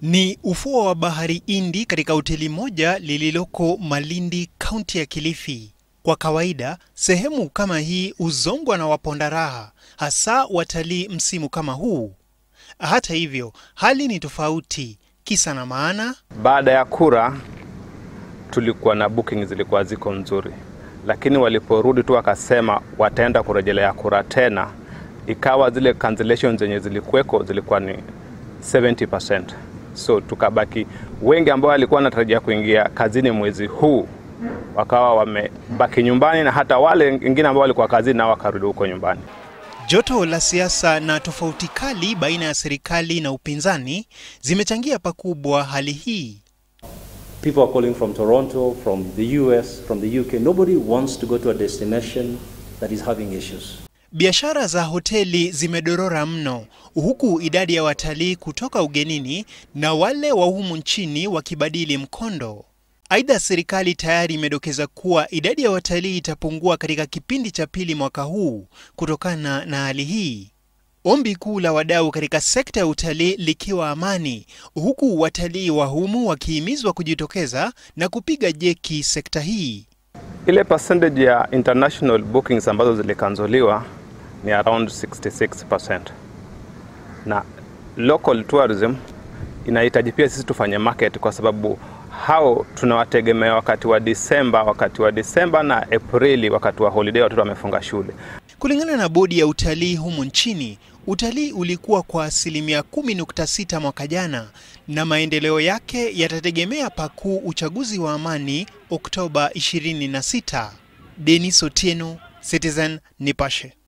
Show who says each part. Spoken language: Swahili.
Speaker 1: Ni ufuo wa bahari Hindi katika hoteli moja lililoko Malindi, kaunti ya Kilifi. Kwa kawaida, sehemu kama hii huzongwa na waponda raha, hasa watalii msimu kama huu. Hata hivyo, hali ni tofauti. Kisa na maana,
Speaker 2: Baada ya kura tulikuwa na booking zilikuwa ziko nzuri, lakini waliporudi tu wakasema wataenda kurejelea kura tena, ikawa zile cancellations zenye zilikuweko zilikuwa ni 70%. So tukabaki wengi ambao walikuwa wanatarajia kuingia kazini mwezi huu wakawa wamebaki nyumbani, na hata wale wengine ambao walikuwa kazini nao wakarudi huko nyumbani.
Speaker 1: joto la siasa na tofauti kali baina ya serikali na upinzani zimechangia pakubwa hali hii.
Speaker 3: People are calling from Toronto, from the US, from the UK. Nobody wants to go to a destination that is having issues.
Speaker 1: Biashara za hoteli zimedorora mno, huku idadi ya watalii kutoka ugenini na wale wa humu nchini wakibadili mkondo. Aidha, serikali tayari imedokeza kuwa idadi ya watalii itapungua katika kipindi cha pili mwaka huu kutokana na hali hii. Ombi kuu la wadau katika sekta ya utalii likiwa amani, huku watalii wa humu wakihimizwa kujitokeza na kupiga jeki sekta hii.
Speaker 2: Ile percentage ya international bookings ambazo zilikanzuliwa ni around 66%, na local tourism inahitaji pia sisi tufanye market, kwa sababu hao tunawategemea wakati wa Disemba, wakati wa Disemba na Aprili, wakati wa holiday watoto wamefunga shule.
Speaker 1: Kulingana na bodi ya utalii humu nchini, utalii ulikuwa kwa asilimia 10.6 mwaka jana, na maendeleo yake yatategemea pakuu uchaguzi wa amani Oktoba 26. Denis Otieno, Citizen Nipashe.